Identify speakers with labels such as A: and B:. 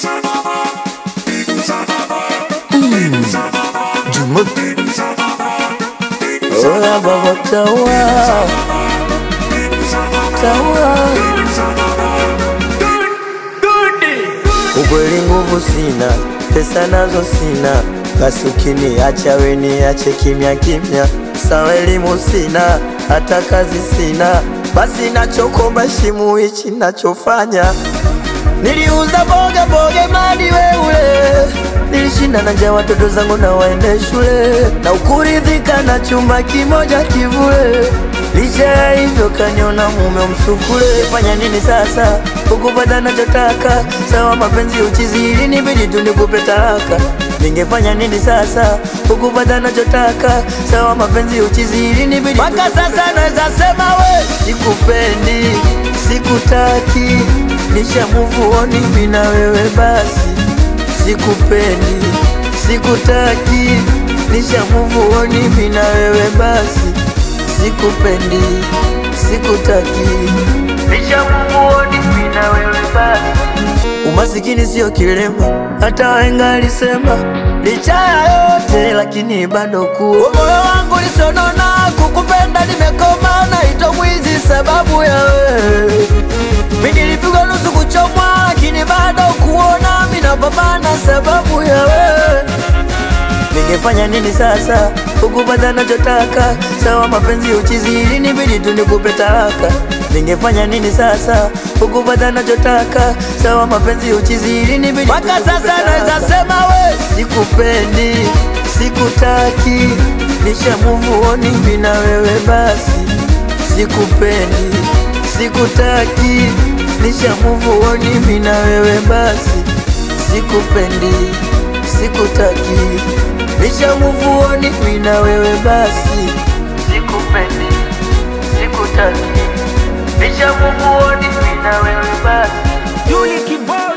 A: Jumuk Oya baba tawa Tawa Ukweli nguvu sina, pesa nazo sina, basi ukiniacha we niache kimya kimya. Sawa elimu sina, hata kazi sina, basi nachokomba shimu hichi nachofanya. Niliuza boga boga madi weule, nilishinda na njaa watoto zangu na waende shule, na ukuridhika na chumba kimoja kivule. Licha ya hivyo kaniona mume msukule. Fanya nini sasa ukupata nachotaka? Sawa mapenzi uchizi, ili nibidi tu nikupe talaka. Ningefanya nini sasa ukupata nachotaka? Sawa mapenzi uchizi, ili nibidi mpaka sasa naweza sema we sikupendi, sikutaki, nisha move on mimi na wewe basi, sikupendi, sikutaki, nisha move on mimi na wewe basi sikupendi, sikutaki, nishamuoni mimi na wewe basi. Umasikini sio kilema, hata wahenga alisema. Licha ya yote lakini bado kuwa moyo wangu lisonona, kukupenda nimekoma, naitwa mwizi sababu ya wewe. Mimi nilipigwa nusu kuchomwa, lakini bado kuona mimi napambana sababu ya wewe. Ningefanya nini sasa ukupata nachotaka? Sawa mapenzi uchizi, ili nibidi tu nikupe talaka. Ningefanya nini sasa ukupata nachotaka? Sawa mapenzi uchizi, ili nibidi mpaka sasa naweza sema we sikupendi, sikutaki, nisha move on mimi na wewe basi, sikupendi, sikutaki, nisha move on mimi na wewe basi, sikupendi, sikutaki Nisha move on mimi na wewe basi, sikupendi, sikutaki. Nisha move on mimi na wewe basi.
B: Yuli Kibao